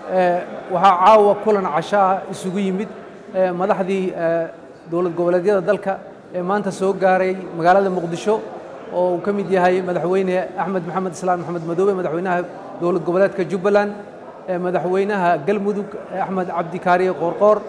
waxaa caawa kulan cashaa isugu yimid madaxdii dowlad goboleedyada dalka ee maanta soo gaaray magaalada muqdisho oo uu ka mid yahay madaxweyne axmed maxamed islaan maxamed madoobe madaxweynaha dowlad goboleedka jubbaland madaxweynaha galmudug axmed cabdi kaariye qoorqoor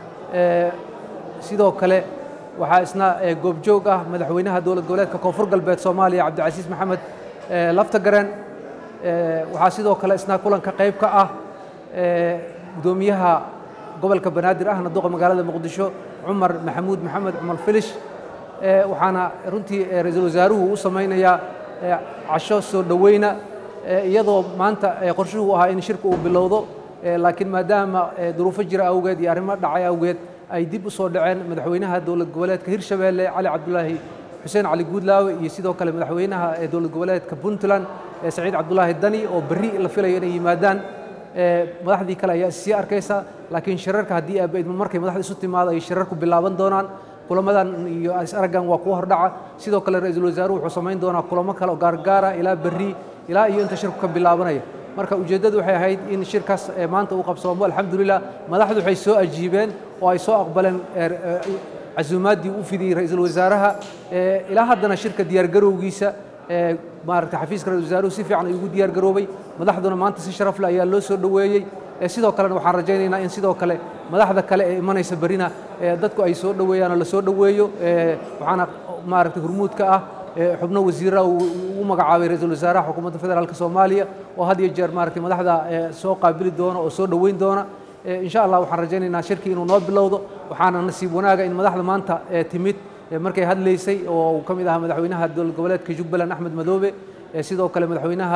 sidoo kale waxaa isna goobjoog ah madaxweynaha dowlad goboleedka koonfur galbeed soomaaliya cabdicasiis maxamed laftagaren waxaa sidoo kale isna kulanka qayb ka ah gudoomiyaha gobolka banaadir ahna duqa magaalada muqdisho cumar maxamuud maxamed cumar filish waxaana runtii ra-iisul wasaaruhu u samaynayaa casho soo dhoweyna iyadoo maanta qorshuhu ahaa in shirka uu bilowdo laakiin maadaama duruufo jira awgeed iyo arrimo dhacay awgeed ay dib u soo dhaceen madaxweynaha dowlad goboleedka hirshabeelle cali cabdulaahi xuseen cali guudlaawe iyo sidoo kale madaxweynaha dowlad goboleedka puntland saciid cabdulaahi dani oo berri la filayo inay yimaadaan madaxdii kale ayaa issii arkaysa laakiin shirarka haddii aabaidmo markay madaxda isu timaado ay shirarku bilaaban doonaan kulamadan iyo is araggan waa kuwa hordhaca sidoo kale ra-iisul wasaaruhu wuxuu samayn doonaa kulamo kale oo gaargaara ilaa berri ilaa iyo inta shirku ka bilaabanaya marka ujeeddadu waxay ahayd in shirkaas maanta uu qabsoomo alxamdulilah madaxdu waxay soo ajiibeen oo ay soo aqbaleen casuumaaddii u fidiyey ra-iisul wasaaraha ilaa haddana shirka diyaargarowgiisa maaragtay xafiiska ra-isul wasaaruhu si fiican ayuu ugu diyaargaroobay madaxduna maanta si sharaf leh ayaa loo soo dhoweeyey sidoo kalena waxaan rajaynaynaa in sidoo kale madaxda kale ee imanaysa berrina dadku ay soo dhoweeyaan oo la soo dhoweeyo waxaana maaragtay hurmuudka ah xubno wasiirra u magacaabay ra-iisul wasaaraha xukuumadda federaalka soomaaliya oo had iyo jeer maaragtay madaxda soo qaabili doona oo soo dhoweyn doona insha allah waxaan rajaynaynaa shirkii inuu noo bilowdo waxaana nasiib wanaaga in madaxda maanta timid markay hadlaysay oo uu ka mid ahaa madaxweynaha dowlad goboleedka jubbaland axmed madoobe sidoo kale madaxweynaha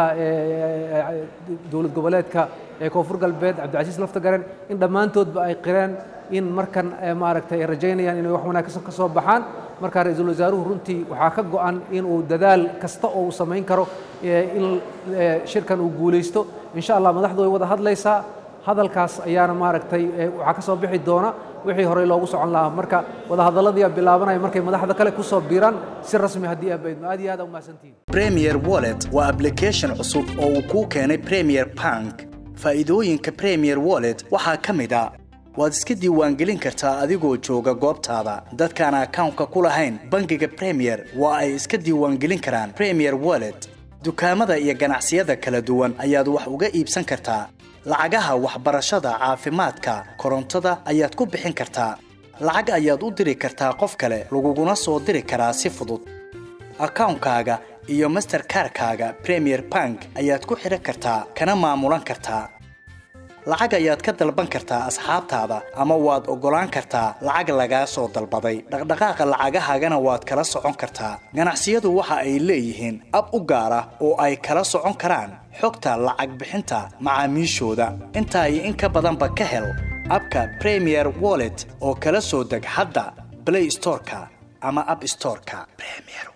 dowlad goboleedka koonfur galbeed cabdicasiis laftagaren in dhammaantoodba ay qireen in markan maaragtay ay rajaynayaan inay wax wanaagsan ka soo baxaan marka ra-iisul wasaaruhu runtii waxaa ka go'an inuu dadaal kasta oo uu samayn karo in shirkan uu guulaysto insha allah madaxdu way wada hadlaysaa hadalkaas ayaana maaragtay waxaa ka soo bixi doona wixii horey loogu socon lahaa marka wadahadaladii bilaabanaya markay madaxda kale ku soo biiraan si rasmi haddii abaydno aad iyo aad umahadsantihin premier wallet waa application cusub oo uu kuu keenay premier bank faa'iidooyinka premier wallet waxaa ka mid a waad iska diiwaangelin kartaa adigoo jooga goobtaada dadkaan akawnka ku lahayn bangiga premier waa ay iska diiwaangelin karaan premier wallet dukaamada iyo ganacsiyada kala duwan ayaad wax uga iibsan kartaa lacagaha waxbarashada caafimaadka korontada ayaad ku bixin kartaa lacag ayaad u diri kartaa qof kale laguguna soo diri karaa si fudud akawnkaaga iyo masterkarkaaga premier bank ayaad ku xidhan kartaa kana maamulan kartaa lacag ayaad ka dalban kartaa asxaabtaada ama waad oggolaan kartaa lacag lagaa soo dalbaday dhaqdhaqaaqa lacagahaagana waad kala socon kartaa ganacsiyadu waxa ay leeyihiin ab u gaar ah oo ay kala socon karaan xogta lacag bixinta macaamiishooda intaa iyo in ka badanba ka hel abka premier wallet oo kala soo deg hadda blay storeka ama ab storeka